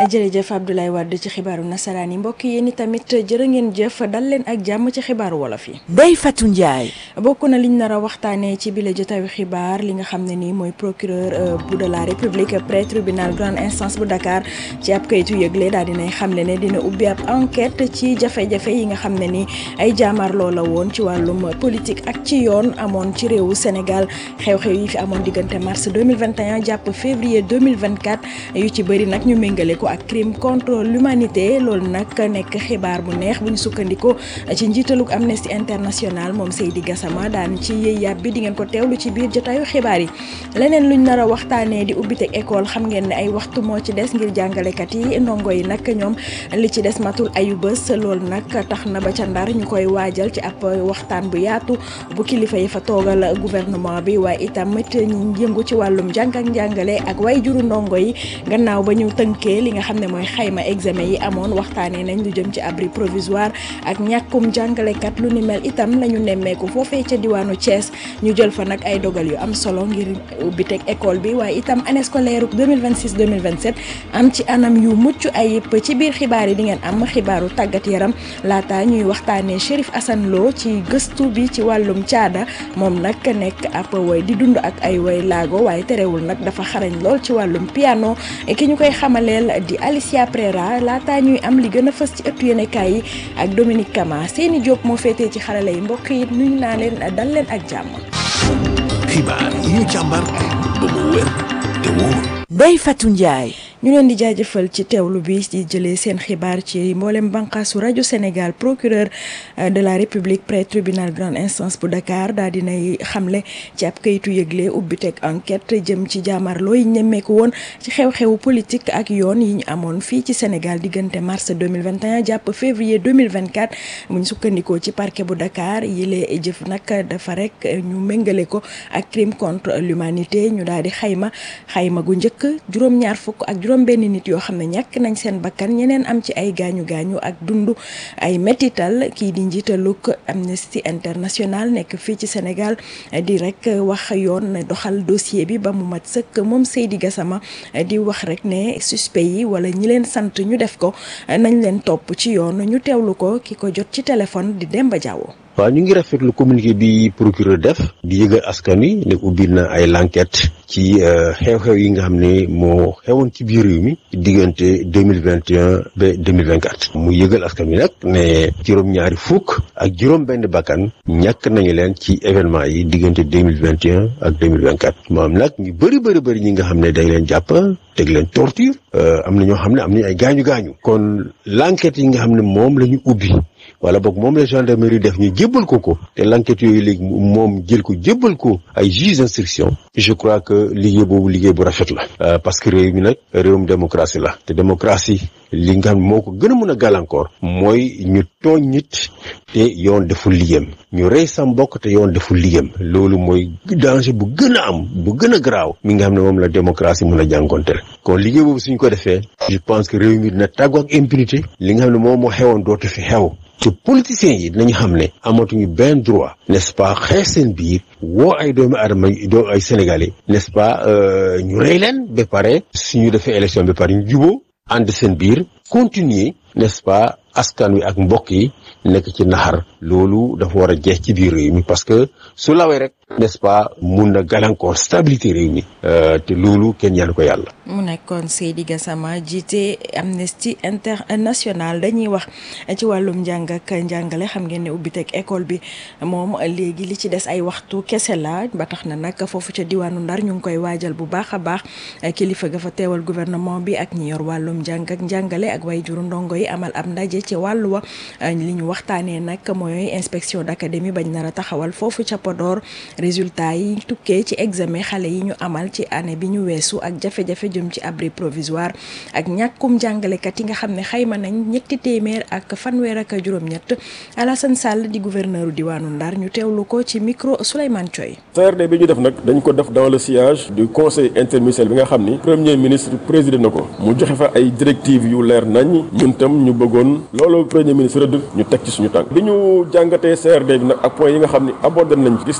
jërëjëf Abdoulaye Wade ci xibaaru nasaraan yi mbokk yéen tamit jërë ngeen jëf dal leen ak jàmm ci xibaaru wolof yi. Ndeye Fatou Ndiaye. bokk na liñ nar a waxtaanee ci bile jotaayu xibaar li nga xam ne nii mooy procureur bu de la république près tribunal grande instance bu Dakar ci ab kayitu yëgle daal dinay xamle ne dina ubbi ab enquête ci jafe-jafe yi nga xam ne ni ay jaamaarloo la woon ci wàllum politique ak ci yoon amoon ci réewu Sénégal xew-xew yi fi amoon diggante mars 2021 jàpp février 2024 yu ci bëri nag ñu méngale ko ak crime contre l'humanité loolu nag nekk xibaar bu neex bu ñu sukkandikoo ci njiitalug Amnesty International moom Seydi Gassama daan ci yëy yàb bi di ngeen ko teewlu ci biir jotaayu xibaar yi leneen luñ nar a waxtaanee di ubbiteg école xam ngeen ne ay waxtu moo ci des ngir jàngalekat yi ndongo yi nag ñoom li ci des matul ayu bés loolu nag tax na ba ca ndar ñu koy waajal ci ab waxtaan bu yaatu bu kilifa yi fa toogal gouvernement bi waaye itamit ñu yëngu ci wàllum jàng ak njàngale ak way juru ndongo yi gannaaw ba ñu tënkee li nga xam ne mooy xayma examen yi amoon waxtaanee nañ lu jëm ci abri provisoire ak ñàkkum jàngalekat lu ni mel itam la ñu nemmeeku foofee ca diwaanu Thiès ñu jël fa nag ay dogal yu am solo ngir ubbi teg école bi waaye itam année scolaire 2026 2027 am ci anam yu mucc ayib ci biir xibaar yi di ngeen am xibaaru tàggat yaram laata ñuy waxtaanee Chérif Assane Lo ci gëstu bi ci wàllum caada moom nag nekk ab way di dund ak ay way laago waaye terewul nag dafa xarañ lool ci wàllum piano ki ñu koy xamaleel di Alicia Prera laata ñuy am li gën a fës ci ëttu yéenekaay yi ak Dominique Kama seeni Diop moo féetee ci xarala yi mbokk yi nuyu naa leen dal leen ak jàmm. xibaar yi ñu càmbar ba mu wér te wóor. Ndeye Fatou Ndiaye. ñu leen di jaajëfal ci teewlu bi di jëlee seen xibaar ci mboolem bànqaasu rajo Sénégal procureur de la République près tribunal grande instance bu Dakar daal dinay xamle ci ab kayitu yëgle ubbi teg enquête jëm ci jaamarloo yi ñemmeeku woon ci xew-xewu politique ak yoon yi ñu amoon fii ci Sénégal diggante mars 2021 jàpp février 2024 mu ñu sukkandikoo ci parquet bu Dakar yile jëf nag dafa rek ñu méngale ko ak crime contre l'humanité ñu daal di xayma xayma gu njëkk juróom-ñaar fukk ak juróom benn nit yoo xam ne ñàkk nañ seen bakkan ñeneen am ci ay gaañu gaañu ak dund ay métital kii di njiitaluk Amnesty International nekk fii ci Sénégal di rek wax yoon doxal dossier bi ba mu mat sëkk moom Seydi Gassama di wax rek ne suspect yi wala ñi leen sant ñu def ko nañ leen topp ci yoon ñu teewlu ko ki ko jot ci téléphone di Demba Diawo waaw ñu ngi rafetlu communiqué bi procureur def di yëgal askan wi ne ubbi na ay l'enquête ci xew-xew yi nga xam ne moo xewoon ci biir réew mi diggante deux mille vingt et un ba deux mille vingt quatre mu yëgal askan wi nag ne juróom-ñaari fukk ak juróom-benn bakkan ñàkk nañu leen ci événement yi diggante deux mille vingt et un ak deux mille vingt quatre maam nag ñu bëri bëri bëri ñi nga xam ne dañ leen jàpp teg leen torture am na ñoo xam ne am nañu ay gaañu gaañu kon l'enquête yi nga xam ne moom la ñu ubbi. wala boog moom la gendarmerie def ñu jébbal ko ko te l'enquête yooyu léegi moom jël ko jébbal ko ay juge d'instruction je crois que liggéey boobu liggéey bu rafet la parce que réew mi nag réewum démocratie la te démocratie li nga xam moo ko gën a mën a gàllankoor mooy ñu tooñ nit te yoon deful liggéeyam ñu rey sa mbokk te yoon deful liggéeyam loolu mooy danger bu gën a am bu gën a garaaw mi nga xam ne moom la démocratie mën a jànkonteel kon liggéey boobu suñ ko defee je pense que réew mi dina tàggu ak impunité li nga xam ne moom moo xewoon dootu fi xew te politiciens yi dinañu xam ne amatuñu benn droit n'est-ce pas xeex seen biir woo ay doomi adama doo ay sénégalais n'est-ce pas ñu rey leen ba pare suñu defee élection ba pare ñu juboo ànd seen biir continuer n'est-ce pas askan wi ak mbokk yi nekk ci naxar loolu dafa war a jeex ci biir réew mi parce que su lawee rek n'est-ce pas mun na gàllankoor stabilité réew mi te loolu kenn ñaan ko yàlla. mu nekkoon Seydi Gassama jiite Amnesty International dañuy wax ci wàllum njàng ak njàngale xam ngeen ne ubbiteg école bi moom léegi li ci des ay waxtu kese la ba tax na nag foofu ca diwaanu Ndar ñu ngi koy waajal bu baax a baax kilifa ga fa teewal gouvernement bi ak ñi yor wàllum njàng ak njàngale ak way juru ndongo yi amal ab ndaje ci wàllu wa li ñu waxtaanee nag mooy inspection d'académie bañ nar a taxawal foofu ca Podor résultat yi tukkee ci examen xale yi ñu amal ci année bi ñu weesu ak jafe-jafe jëm ci abri provisoire ak ñàkkum jàngalekat yi nga xam ne xayma nañ ñetti téeméer ak fanweer ak juróom-ñett Alassane Sall di gouverneur diwaanu Ndar ñu teewlu ko ci micro Souleymane Thioy. CRD bi ñu def nag dañ ko def dans le sillage du conseil interministériel bi nga xam ni premier ministre présidé na ko mu joxe fa ay directives yu leer nañ ñun tam ñu bëggoon loolu premier ministre rëdd ñu teg ci suñu tànk bi ñu jàngatee CRD bi nag ak point yi nga xam ni abordé nañ gis nañ ni résultat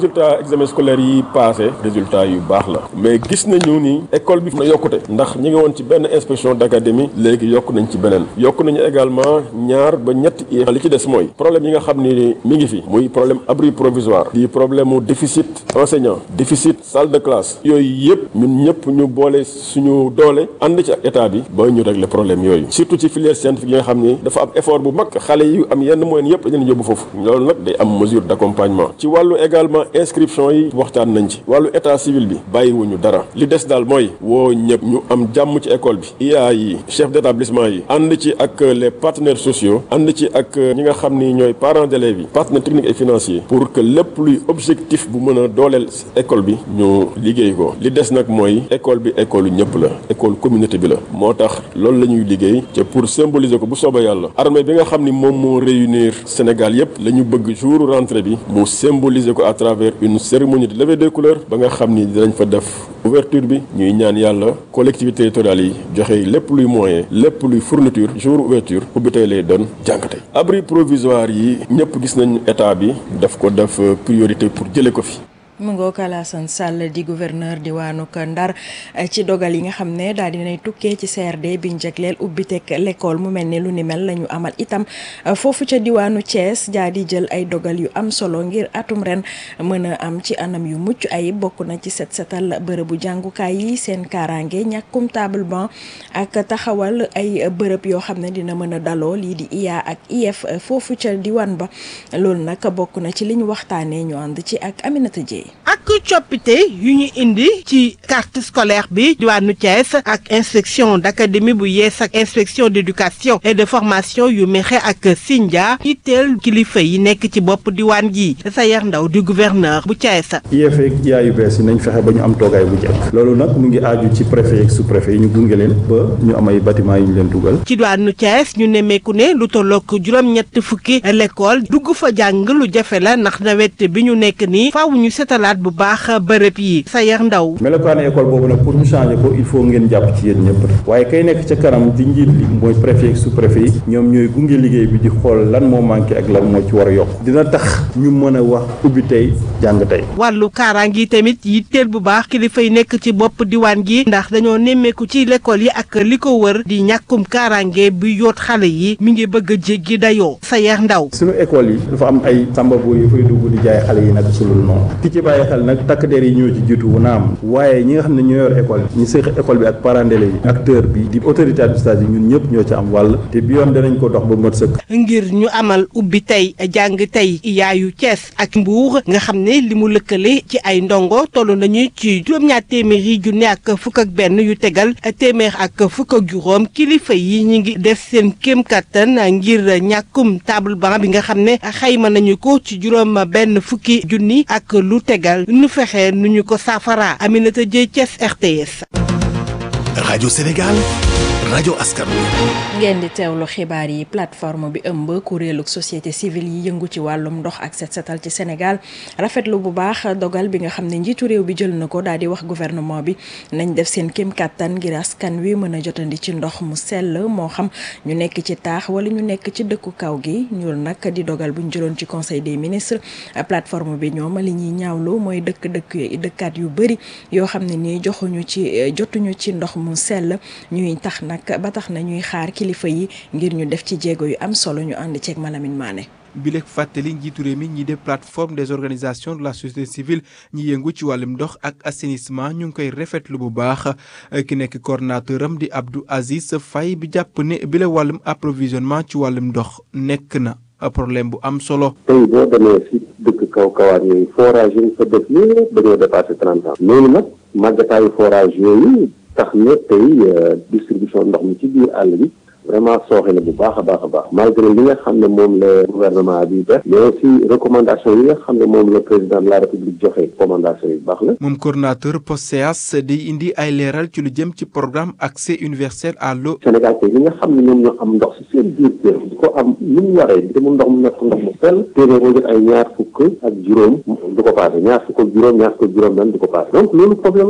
résultat examen scolaire yi passé résultat yu baax la mais gis nañu ni école bi na yokkute ndax ñi ngi woon ci benn inspection d'académie léegi yokk nañ ci beneen yokk nañu également ñaar ba ñetti i li ci des mooy problème yi nga xam ni mi ngi fi muy problème abri provisoire di problème mu déficit enseignant déficit salle de classe yooyu yëpp ñun ñëpp ñu boole suñu doole ànd ci ak état bi ba ñu régler problème yooyu surtout ci filière scientifique yi nga xam ni dafa am effort bu mag xale yu am yenn moyens yëpp dañu leen yóbbu foofu loolu nag day am mesure d'accompagnement ci wàllu également inscription yi waxtaan nañ ci wàllu état civil bi bàyyiwuñu dara li des daal mooy woo ñëpp ñu am jàmm ci école bi IA yi chef d'établissement yi ànd ci ak les partenaires sociaux ànd ci ak ñi nga xam ni ñooy parents d'élèves yi partenaires techniques et financiers pour que lépp luy objectif bu mën a dooleel école bi ñu liggéey ko li des nag mooy école bi école ñëpp la école communauté bi la moo tax loolu la ñuy liggéey te pour symboliser ko bu soobee yàlla armée bi nga xam ni moom moo réunir Sénégal yëpp la ñu bëgg jour rentrée bi mu symboliser ko à travers une cérémonie de levée des couleurs ba nga xam ni dinañ fa def ouverture bi ñuy ñaan yàlla collectivités territoriales yi joxe lépp luy moyen lépp luy fourniture jour ouverture ubbi tey lay doon jàng tey abri provisoire yi ñëpp gis nañ état bi daf ko def priorité pour jëlee ko fi. mu ngoog Alassane Sall di gouverneur diwaanu Ndar ci dogal yi nga xam ne daal dinay tukkee ci CRD biñ jagleel ubbiteg l'école mu mel ni lu ni mel la ñu amal itam foofu ca diwaanu Thiès jaa di jël ay dogal yu am solo ngir atum ren mën a am ci anam yu mucc ay bokk na ci set setal bërëbu jàngukaay yi seen kaaraange ñàkkum table banc ak taxawal ay bërëb yoo xam ne dina mën a daloo lii di IA ak IF foofu ca diwaan ba loolu nag bokk na ci li ñu waxtaanee ñu ànd ci ak Aminata Dieye ak coppite yu ñu indi ci carte scolaire bi diwaanu Thiès ak inspection d'académie bu yees ak inspection d'éducation et de formation yu mexe ak Sindia yitteel kilifa yi nekk ci bopp diwaan gi Sayer Ndaw di gouverneur bu Thiès. IEF ak IA yu bees yi nañ fexe ba ñu am toogaay bu jekk loolu nag mu ngi aaju ci préfet ak sous-préfet yi ñu gunge leen ba ñu am ay bâtiment yu ñu leen dugal. ci diwaanu Thiès ñu nemmeeku ne lu tollook juróom-ñett fukki l'école dugg fa jàng lu jafe la ndax nawet bi ñu nekk nii faaw ñu setalaat bu baax bërëb yi Sayer Ndaw melokaanu école boobu nag pour ñu changer ko il faut ngeen jàpp ci yéen ñëpp waaye kay nekk ca kanam di njiit li mooy préfet ak sous-préfet yi ñoom ñooy gunge liggéey bi di xool lan moo manqué ak lan moo ci war a yokk dina tax ñu mën a wax ubbi tey jàng tey wàllu kaaraange yi tamit yitteel bu baax kilifa yi nekk ci bopp diwaan gi ndax dañoo nemmeeku ci l'école yi ak li ko wër di ñàkkum kaaraange bi yoot xale yi mi ngi bëgg a jéggi dayoo Sayer Ndaw suñu école yi dafa am ay sambabo yu fay dugg di jaay xale yi nag sulul noonu ki ci bàyyi xel nag takk der yi ñoo ci jiitu wu naam waaye ñi nga xam ne ñoo yor école bi ñi séq école bi ak parents d'élèves yi acteur bi di autorité administrative ñun ñëpp ñoo ci am wàll te bi yoon danañ ko dox ba mot sëkk ngir ñu amal ubbi tey jàng tey yaayu Thiès ak Mbour nga xam ne li mu lëkkale ci ay ndongo toll nañu ci juróom-ñaar téeméeri junne ak fukk ak benn yu tegal téeméer ak fukk ak juróom kilifa yi ñi ngi def seen kéem kattan ngir ñàkkum table banc bi nga xam ne xayma nañu ko ci juróom benn fukki junni ak lu tegal nu fexe nu ñu ko saafara Aminata Dieye Thiès RTS. Radio Sénégal rajo askan wi. ngeen di teewlu xibaar yi plateforme bi ëmb kuréelug société civile yi yëngu ci wàllum ndox ak set setal ci Sénégal rafetlu bu baax dogal bi nga xam ne njiitu réew bi jël na ko daal di wax gouvernement bi nañ def seen kéem kàttan ngir askan wi mën a jotandi ci ndox mu sell moo xam ñu nekk ci taax wala ñu nekk ci dëkku kaw gi ñu nag di dogal bu ñu jëloon ci conseil des ministres plateforme bi ñoom li ñuy ñaawlu mooy dëkk dëkk dëkkaat yu bëri yoo xam ne nii joxuñu ci jotuñu ci ndox mu sell ñuy tax nag ba tax na ñuy xaar kilifa yi ngir ñu def ci jéego yu am solo ñu ànd ceeg Malamine Mané. bi lekk fàttali njiitu réew mi ñi def plateforme des organisations de la société civile ñi yëngu ci wàllum ndox ak assainissement ñu ngi koy rafetlu bu baax ki nekk coordonnateur am di Abdou Aziz Faye bi jàpp ne bi la wàllum approvisionnement ci wàllum ndox nekk na problème bu am solo. tey boo demee si dëkk kaw kawaan yooyu forage yi fa def yëpp dañoo dépassé trente ans. loolu nag màggataayu forage yooyu tax na tey distribution ndox mi ci biir àll bi. vraiment sooxe na bu baax a baax a baax malgré li nga xam ne moom la gouvernement bi def mais aussi recommandation yi nga xam ne moom la président de la république joxe recommandation yu baax la moom coordonnateur POSEAS di indi ay leeral ci lu jëm ci programme accès universel à l'eau Sénégal tey li nga xam ne ñoom ñoo am ndox si seen biir kër di ko am ni mu waree te mu ndox mu nekk ndox mu sell téeméer boo jot ay ñaar fukk ak juróom du ko passé ñaar fukk ak juróom ñaar fukk ak juróom benn du ko passé donc loolu problème la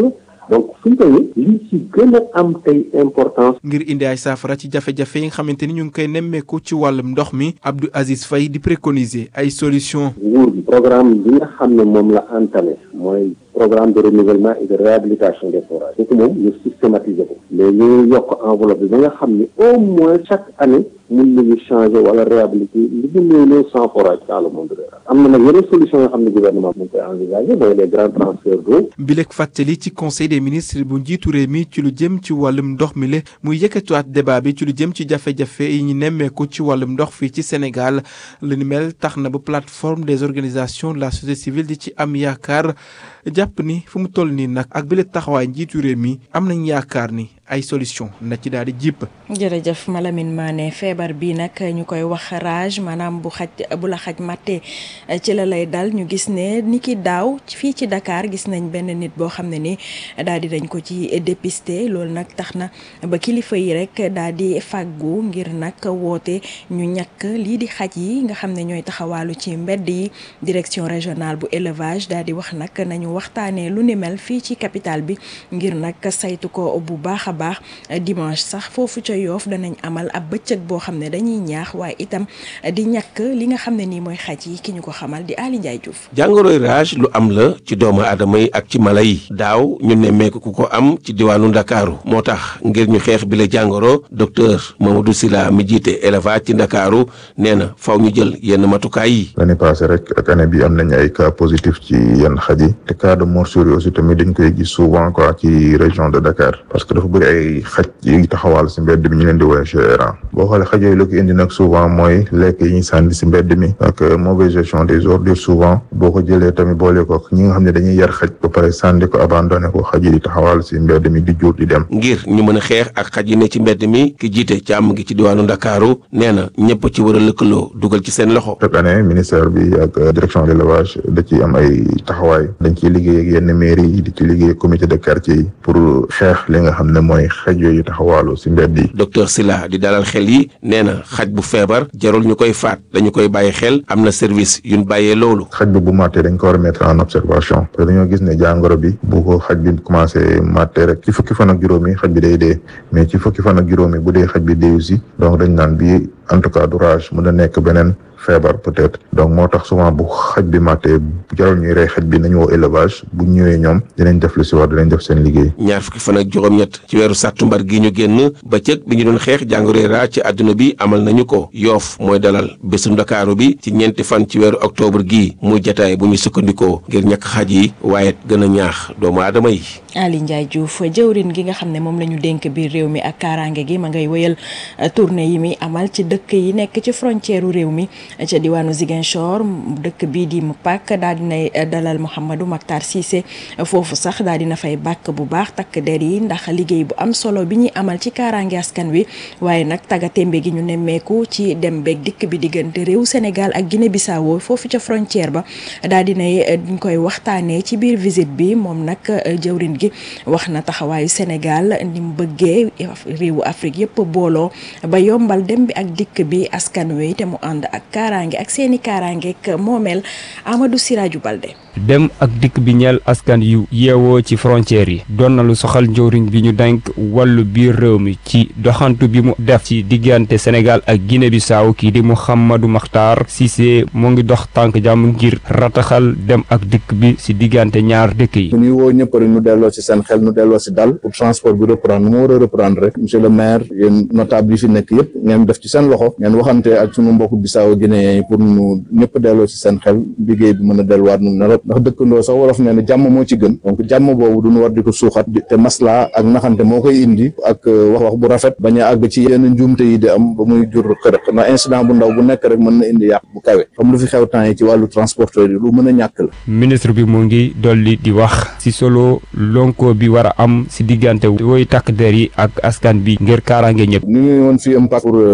donc fi ñu toll li ci gën a am tey importance. ngir indi ay saafara ci jafe-jafe yi nga xamante ni ñu ngi koy nemmeeku ci wàllum ndox mi Abdou Aziz Faye di préconiser ay solution nguur gi programme bi nga xam ne moom la entamé mooy programme de renouvellement et de réhabilitation des forages kooku moom ñu systématiser ko mais ñu yokk enveloppe bi ba nga xam ne au moins chaque année mun nañu changer wala réhabiliter li ñu néew néew sans forage dans le monde rural am na nag yeneen solution yoo xam ne gouvernement mu ngi koy envisager mooy les grands transferts d'eau bilek fàttali ci conseil des ministres bu njiitu réew mi ci lu jëm ci wàllum ndox mi le muy yëkkatuwaat débat bi ci lu jëm ci jafe-jafe yi ñu nemmeeku ci wàllum ndox fii ci Sénégal lu ni mel tax na ba plateforme des organisations de la société civile di ci am yaakaar jàpp ni fu mu toll nii nag ak bile taxawaay njiitu réew mi am nañ yaakaar ni ay solution na ci daal di jipp jërëjëf Malamine Mané feebar bi nag ñu koy wax rage maanaam bu xaj bu la xaj mattee ci la lay dal ñu gis ne ni ki daaw fii ci Dakar gis nañ benn nit boo xam ne ni daal di dañ ko ci dépister loolu nag tax na ba kilifa yi rek daal di fàggu ngir nag woote ñu ñàkk lii di xaj yi nga xam ne ñooy taxawaalu ci mbedd yi direction régionale bu élevage daal di wax nag nañu waxtaanee lu ni mel fii ci capitale bi ngir nag saytu ko bu baax a baax dimanche sax foofu ca yoof danañ amal ab bëccëg boo xam ne dañuy ñaax waaye itam di ñàkk li nga xam ne nii mooy xaj yi ki ñu ko xamal di Ali Ndiaye Diouf jàngoroy rage lu am la ci doomu aadama yi ak ci mala yi daaw ñu nemmeeku ku ko am ci diwaanu ndakaaru moo tax ngir ñu xeex bi la jàngoro docteur Mamadou Sylla mi jiite élevage ci ndakaaru nee na faw ñu jël yenn matukaay yi l'année passée rek ak année bi am nañ ay cas positif ci yenn xaj yi te cas de morsure yi aussi tamit dañ koy gis souvent quoi ci région de Dakar parce que dafa bëri ay xaj yi taxawal si mbedd bi ñu leen di woowee gérant boo xoolee xaj yooyu la ko indi nag souvent mooy lekk yi ñuy sànni si mbedd mi ak mauvaise gestion des ordures souvent boo ko jëlee tamit boole ko ñi nga xam ne dañuy yar xaj ba pare sànni ko abandonné ko xaj yi di taxawal si mbedd mi di jur di dem ngir ñu mën a xeex ak xaj yi ne ci mbedd mi ki jiite càmm gi ci diwaanu ndakaaru nee na ñëpp ci war a lëkkaloo dugal ci seen loxo chaque année ministère bi ak direction de l'élevage da ci am ay taxawaay dañ ciy liggéey ak yenn mairie yi di ci liggéey ak comité de quartier yi pour xeex li nga xam ne mooy xaj yooyu taxawaalu si mbedd yi docteur Sylla di dalal xel yi nee na xaj bu feebar jarul ñu koy faat dañu koy bàyyi xel am na service yuñ bàyyee loolu xaj bi bu màttee dañ ko war a mettre en observation parce que dañoo gis ne jàngoro bi bu ko xaj bi commencé màttee rek ci fukki fan ak juróomi xaj bi day dee mais ci fukki fan ak juróomi bu dee xaj bi deewu si donc dañ naan bi en tout cas du rage mën na nekk beneen feebar peut-être donc moo tax souvent bu xaj bi màttee jarul ñuy rey xaj bi nañu woo élevage bu ñëwee ñoom dinañ def lu si war dinañ def seen liggéey ñaar fukki fan ak juróom-ñett ci weeru sàttumbar gi ñu génn bëccëg bi ñu doon xeex jàngoro ra ci àdduna bi amal nañu ko yoof mooy dalal bésu ndakaaru bi ci ñeenti fan ci weeru octobre gii muy jataay bu ñu sukkandikoo ngir ñàkk xaj yi waaye gën a ñaax doomu aadama yi Ali Ndiaye Diouf jëwrin gi nga xam ne moom la ñu dénk biir réew mi ak kaaraange gi ma ngay wëyal tournée yi mi amal ci dëkk yi nekk ci frontière réew mi ca diwaanu Ziguinchor dëkk bii di Mpaak daal dinay dalal Mouhamadou Mactar Cissé foofu sax daal dina fay bàkk bu baax takk der yi ndax liggéey bu am solo bi ñuy amal ci kaaraange askan wi waaye nag tagatémbe gi ñu nemmeeku ci dem beeg dikk bi diggante réew Sénégal ak Guinée Bissau foofu ca frontière ba daal dinay duñ koy waxtaanee ci biir visite bi moom nag jëwrin gi wax na taxawaayu Sénégal ni mu bëggee réewu Afrique yëpp booloo ba yombal dem bi ak dikk bi askan wi te mu ànd ak kaaraange ak seeni kaaraange ak moomeel Amadou Siraju Balde. dem ak dikk bi ñeel askan yu yeewoo ci frontières yi doon na lu soxal njëwriñ bi ñu denk wàllu biir réew mi ci doxantu bi mu def ci diggante Sénégal ak Guinée Bissau kii di Mouhamadou Makhtar Cissé mu ngi dox tànk jàmm ngir rataxal dem ak dikk bi ci diggante ñaar dëkk yi. ñu woo ñëpp rek ñu delloo ci seen xel ñu delloo ci dal pour transport bi reprendre nu mu war a reprendre rek monsieur le maire yéen notable yi fi nekk yëpp ngeen def ci seen loxo ngeen waxante ak sunu mbokku Bissau Guinéen yi pour ñu ñëpp delloo ci seen xel liggéey bi mën a delluwaat nu na ndax dëkkandoo sax wolof nee na jàmm moo ci gën donc jàmm boobu duñu war di ko suuxat te masla ak naxante moo koy indi ak wax wax bu rafet bañ a àgg ci yenn njuumte yi di am ba muy jur xërëq ndax incident bu ndaw bu nekk rek mën na indi yàq bu kawe comme lu fi xew temps yi ci wàllu transporteur yi lu mën a ñàkk la ministre bi mu ngi dolli di wax ci solo lonko bi war a am ci diggante woy takk der yi ak askan bi ngir kaaraange ñëpp ñu ngi woon fii Mpaak pour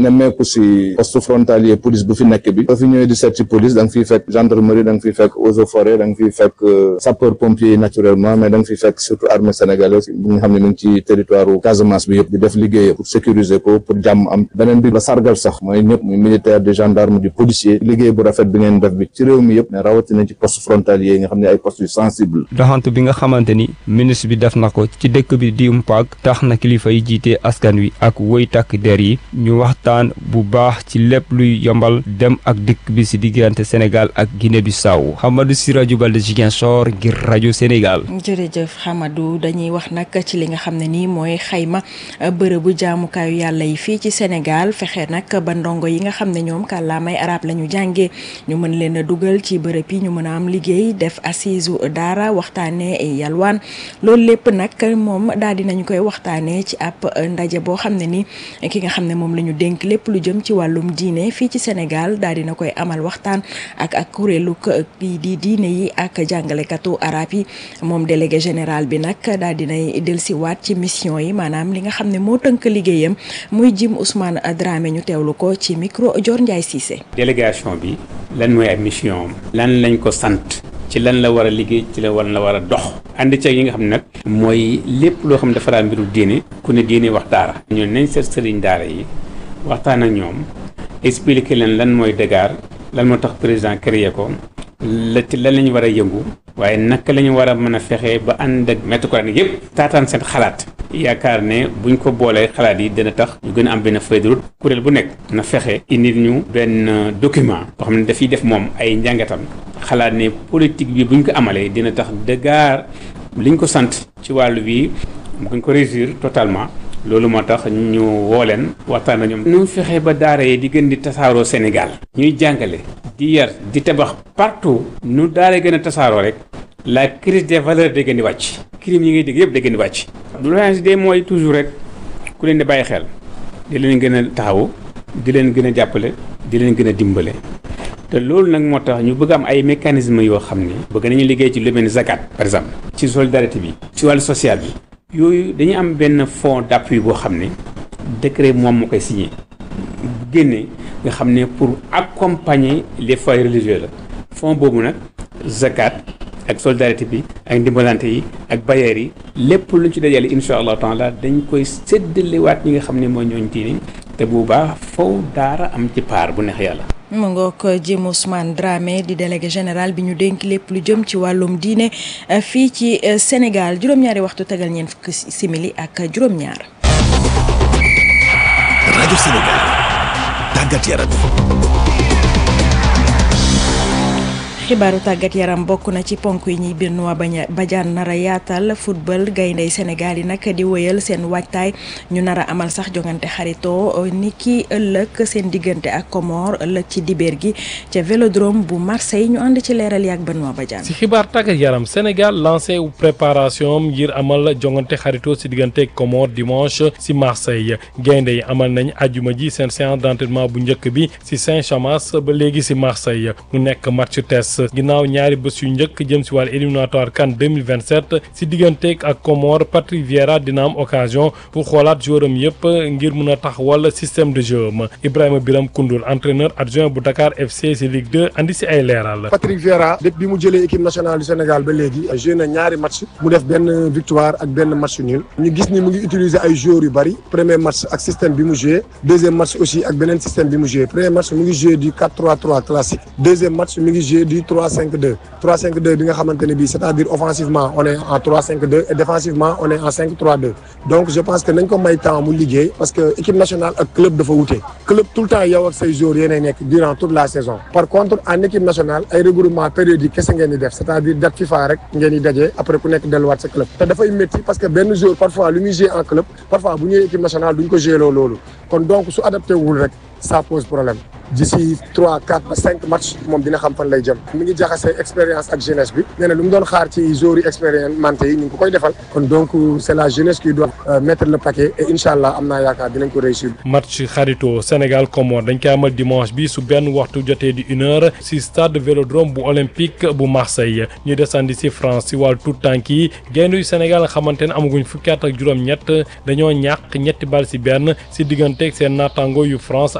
nemmeeku si poste frontalier police bu fi nekk bi soo fi ñëwee di seet si police da nga fiy fekk gendarmerie da nga fiy fekk eaux et forêt da nga fiy fekk sapeur pompier naturellement mais da nga fiy fekk surtout armée sénégalaise bi nga xam ne mu ngi ci territoire Casamance bi yëpp di def liggéey pour sécuriser ko pour jàmm am beneen bi la sargal sax mooy ñëpp muy militaire de gendarme du policier liggéey bu rafet bi ngeen def bi ci réew mi yëpp mais rawatina ci poste frontalier yi nga xam ne ay postes yu sensible doxantu bi nga xamante ni ministre bi def na ko ci dëkk bi di Mpaag tax na kilifa yi jiite askan wi ak woy takk der yi ñu waxtaan bu baax ci lépp luy yombal dem ak dikk bi si diggante Sénégal ak Guinée Bissau Hamadou Siraju Balde Ziguinchor ngir rajo Sénégal. jërëjëf Hamadou dañuy wax nag ci li nga xam ne nii mooy xayma bërëbu jaamukaayu yàlla yi fii ci Sénégal fexe nag ba ndongo yi nga xam ne ñoom kàllaamay arab la ñu jàngee ñu mën leen a dugal ci bërëb yi ñu mën a am liggéey def assise daara waxtaanee yalwaan loolu lépp nag moom daal di nañu koy waxtaanee ci ab ndaje boo xam ne ni ki nga xam ne moom la ñu dénk lépp lu jëm ci wàllum diine fii ci Sénégal daal dina koy amal waxtaan ak ak kuréelu kii di diine yi ak jàngalekatu arab yi moom délégué général bi nag daal dinay dellusiwaat ci mission yi maanaam li nga xam ne moo tënk liggéeyam muy jim Ousmane Dramé ñu teewlu ko ci micro Dior Ndiaye Cissé. délégation bi lan mooy ay mission am lan lañ ko sant ci lan la war a liggéey ci la lan la war a dox ànd ceeg yi nga xam ne nag mooy lépp loo xam ne dafa daan mbiru diine ku ne diine wax daara ñoo nañ seet sëriñ daara yi waxtaan ak ñoom expliquer leen lan mooy dégaar lan moo tax président créé ko la ci lan la ñu war a yëngu waaye naka la ñu war a mën a fexe ba ànd ak maître coranique yëpp taataan seen xalaat yaakaar ne buñ ko boolee xalaat yi dina tax ñu gën a am benn feuille de route kuréel bu nekk na fexe indi ñu benn document boo xam ne dafiy def moom ay njàngatam xalaat ne politique bi buñ ko amalee dina tax dëggaar liñ ko sant ci wàllu bi buñ ko réussir totalement loolu moo tax ñu woo leen waxtaan ak ñoom. nu fexe ba daara yi di gën di tasaaroo Sénégal. ñuy jàngale di yar di tabax partout nu daara gën a tasaaroo rek la crise des valeurs day gën di wàcc. crime yi ngay dégg yëpp day gën di wàcc. lu de mooy toujours rek ku leen di bàyyi xel di leen gën a taxawu di leen gën a jàppale di leen gën a dimbale. te loolu nag moo tax ñu bëgg am ay mécanismes yoo xam ni. bëgg nañu liggéey ci lu mel ni zakat par exemple. ci solidarité bi. ci wàllu social bi. yooyu dañu am benn fonds d'appui boo xam ne décret moom moo koy signé génne nga xam ne pour accompagner les foyers religieux la fonds boobu nag zakat ak solidarité bi ak ndimbalante yi ak bailleurs yi lépp luñ ci dajale insha allah taala dañ koy séddalewaat ñi nga xam ne mooy ñooñ diine te bu baax faw daara am ci paar bu neex yàlla mu ngoog Jim Ousmane Dramé di délégué général bi ñu dénk lépp lu jëm ci wàllum diine fii ci Sénégal juróom-ñaari waxtu tegal ñeent fukki simili ak juróom-ñaar. rajo Sénégal tàggat yaram. xibaaru tàggat yaram bokk na ci ponk yi ñuy Benoît Badiane nar a yaatal football gayndey Sénégal yi nag di wëyal seen waajtaay ñu nar a amal sax jongante xaritoo ni ki ëllëg seen diggante ak Comore ëllëg ci dibeer gi ca vélodrome bu Marseille ñu ànd ci leeral yi ak Benoît Badiane. si xibaar tàggat yaram Sénégal lancé wu préparation ngir amal jongante xaritoo si diggante Comore dimanche si Marseille gaynde yi amal nañ ajuma ji seen séance d'entraînement bu njëkk bi si Saint-Chamas ba léegi si Marseille mu nekk match test. ginnaaw ñaari bés yu njëkk jëm si wàllu éliminatoire CAN 2027 si digganteeg ak Comore Patrick Vieira dina am occasion pour xoolaat joueuram yëpp ngir mun a taxawal système de jeu am Ibrahima Biram Koundoul entraîneur adjoint bu Dakar FC si Ligue 2 andi si ay leeral. Patrick Vieira depuis bi mu jëlee équipe nationale du Sénégal ba léegi joué na ñaari match mu def benn victoire ak benn match nul ñu gis ni mu ngi utiliser ay joueurs yu bari premier match ak système bi mu joué deuxième match aussi ak beneen système bi mu joué premier match mu ngi joué du 4-3-3 classique deuxième match mu ngi joué du 3-5-2 3-5-2 bi nga xamante ne bii c'est-à-dire offensivement on est en 3-5-2 et défensivement on est en 5-3-2 donc je pense que nañ ko may temps mu liggéey parce que équipe nationale ak club dafa wute club tout le temps yow ak say joueurs yéenay nekk durant toute la saison par contre en équipe nationale ay regroupement périodique kese ngeen di def c'est-à-dire date FIFA rek ngeen di dajee après ku nekk delluwaat sa club te dafay métti parce que benn joueur parfois lu muy jouer en club parfois bu ñëwee équipe nationale duñ ko jouer loolu kon donc su adapté wul rek ça pose problème d'ici trois quatre ba cinq matchs moom dina xam fan lay jëm mi ngi jaxase expérience ak jeunesse bi nee na lu mu doon xaar ci joueurs yi expérimenté yi ñu ngi ko koy defal kon donc c'est la jeunesse qui doit mettre le paquet et incha allah am naa yaakaar dinañ ko réussir. match xarito Sénégal Comore dañ koy amal dimanche bi su benn waxtu jotee di une heure si stade Vélodrome bu olympique bu Marseille ñu desandi si France si wàllu tout tànk yi gaynde yu Sénégal nga xamante ne amaguñ fukki at ak juróom-ñett dañoo ñàkk ñetti bal si benn si digganteeg seen naataango yu France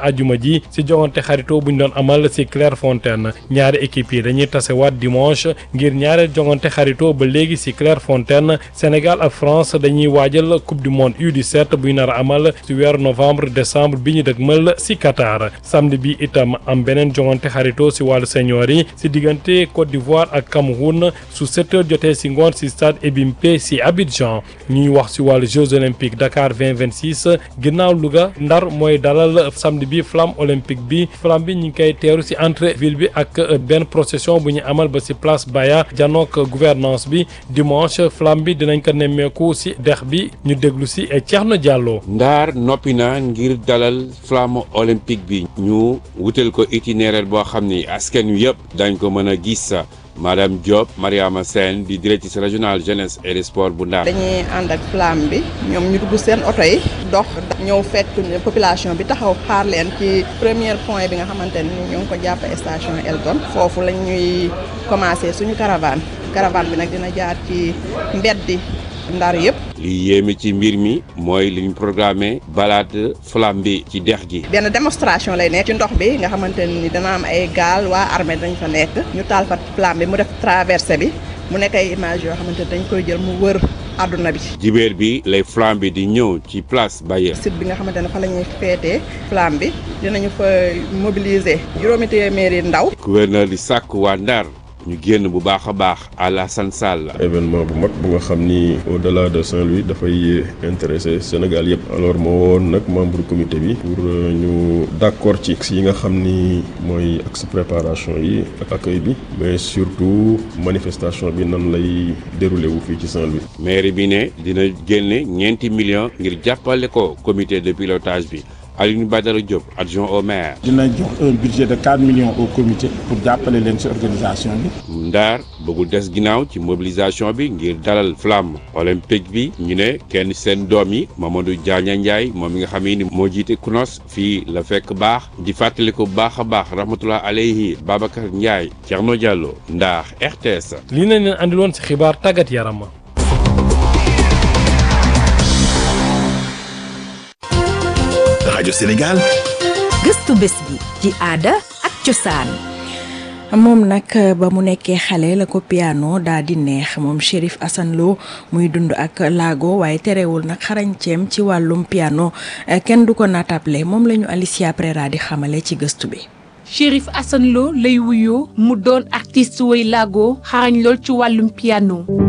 ajuma ji si jongante xaritoo bu ñu doon amal si Clairefontaine ñaari équipe yi dañuy tasewaat dimanche ngir ñaareel jongante xaritoo ba léegi si Clairefontaine Sénégal ak France dañuy waajal coupe du monde U17 bu ñu nar a amal si weeru novembre décembre bi ñu dëgmal si Qatar samedi bi itam am beneen jongante xaritoo si wàllu senior yi si diggante Côte d'Ivoire ak Cameroun su 7 heures jotee si ngoon si stade Ebimpe si Abidjan ñuy wax si wàllu Jeux olympiques Dakar 2026 ginnaaw Louga Ndar mooy dalal samedi bi flamme olympique bi flamme bi ñu ngi koy teeru si entrée ville bi ak benn procession bu ñu amal ba si place Baya janook gouvernance bi dimanche flamme bi dinañ ko nemmeeku si dex bi ñu déglu si Thierno Diallo. Ndar noppi na ngir dalal flamme olympique bi ñu wutal ko itinéraire boo xam ni askan wi yëpp dañ ko mën a gis. madame Diop Mariama Sène di directrice régionale jeunesse et sport bu Ndar. dañuy ànd ak flamme bi ñoom ñu dugg seen oto yi dox ñëw fekk population bi taxaw xaar leen ci premier point bi nga xamante ni ñu ngi ko jàpp station Elton foofu lañ ñuy commencé suñu caravane caravane bi nag dina jaar ci mbeddi Ndar yëpp. li yéeme ci mbir mi mooy li ñu programmé balade flamme bi ci dex gi. benn démonstration lay nekk ci ndox bi nga xamante ni dana am ay gaal waa armée dañ fa nekk ñu taal fa flamme bi mu def traversée bi mu nekk ay image yoo xamante ni dañ koy jël mu wër àdduna bi. jibéer bi lay flamme bi di ñëw ci place Baye. site bi nga xamante ne fa la ñuy feetee flamme bi dinañu fa mobiliser juróomi téeméeri ndaw. gouverneur di sàkk waa Ndar. ñu génn bu baax a baax Alassane Sall. événement bu mag bu nga xam ni au delà de Saint-Louis dafay intéressé Sénégal yëpp alors moo woon nag membre comité bi pour ñu d'accord ci yi nga xam ni mooy axe préparation yi ak accueil bi mais surtout manifestation bi nan lay déroulé wu fii ci Saint-Louis. maire bi ne dina génne ñeenti millions ngir jàppale ko comité de pilotage bi. Alioune Badara Diop adjoint au maire. dina jox un budget de 4 millions au comité pour jàppale leen ci organisation bi. Ndar bëggul des ginnaaw ci mobilisation bi ngir dalal flamme olympique bi ñu ne kenn seen doom yi Mamadou Diagne Ndiaye moom mi nga xam ni moo jiite CNOS fii la fekk baax di fàttali ko bu baax a baax rahmatullah alayhi Babacar Ndiaye Thierno Diallo Ndar RTS. lii nañ leen andiloon ci xibaar tàggat yaram. rajo Sénégal. gëstu bés bi ci aada ak cosaan. moom nag ba mu nekkee xale la ko piano daa di neex moom Chérif Assane Lo muy dund ak laago waaye terewul nag xarañceem ci wàllum piano kenn du ko natable moom la ñu Alicia Prera di xamale ci gëstu bi. Chérif Assane Lo lay wuyoo mu doon artiste way laago xarañ lool ci wàllum piano.